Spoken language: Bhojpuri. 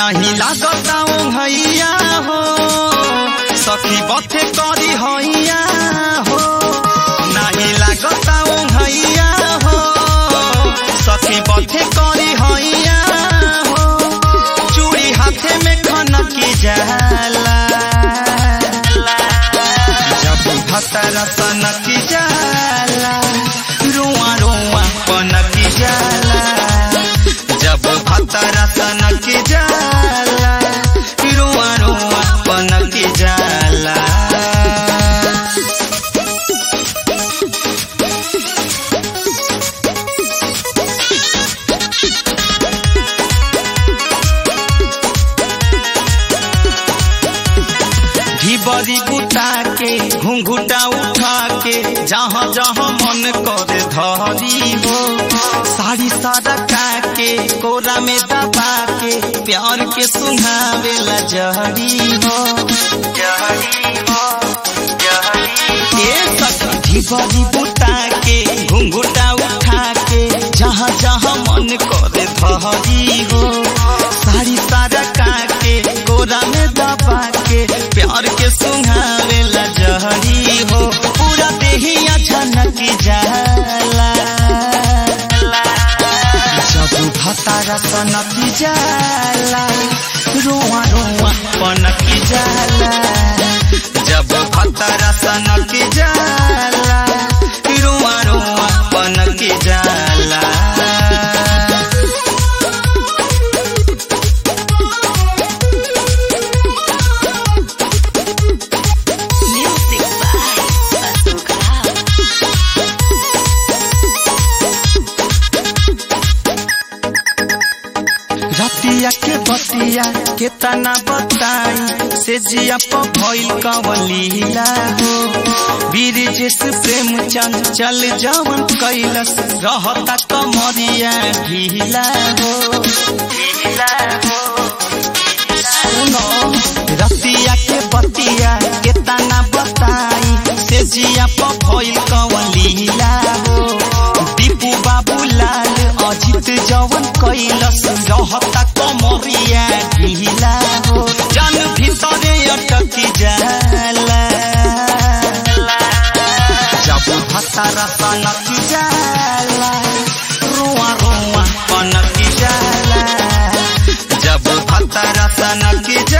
नहीं लागता भैया हो सखी बथे करी हैया हो नहीं लागता भैया हो सखी बथे करी हैया हो चूड़ी हाथे में खनकी जाला जब भतरा सनकी जाला रुआ रुआ पनकी जाला जब भतरा सनकी जाला रुआ रुआ पनकी जाला घिबरी बुता के घुंघुटा उठा के जहाँ जहाँ मन करे धरी हो साड़ी सरका के कोरा में दबा के प्यार के सुहावेला जहरी हो जहरी हो ए सखी घिबरी बुता के घुंघुटा उठा के जहाँ जहाँ मन करे धरी हो साड़ी सरका के कोरा में दबा के प्यार के सुहावेला जहरी हो पूरा देहिया झनकी जाला जब भतारा सनकी जाला रोआ रोआ पनकी जाला जब भतारा सनकी जाला रोआ रोआ पनकी जाला Music by Bazooka. रतिया के बतिया के तना बताई से जिया प भइल कवलीला हो वीर जिस प्रेम चंद चल जवन कैलस रहता कमरिया ढीला हो ढीला हो सुनो रतिया के बतिया के तना बताई से जिया प भइल कवलीला हो दीपू बाबू लाल अजित जवन कैलस रहता कमरिया ढीला हो जन भीतरे अटकी जाला जब भतारा सनकी जाला रुआ रुआ पनकी जाला जब भतारा सनकी जाला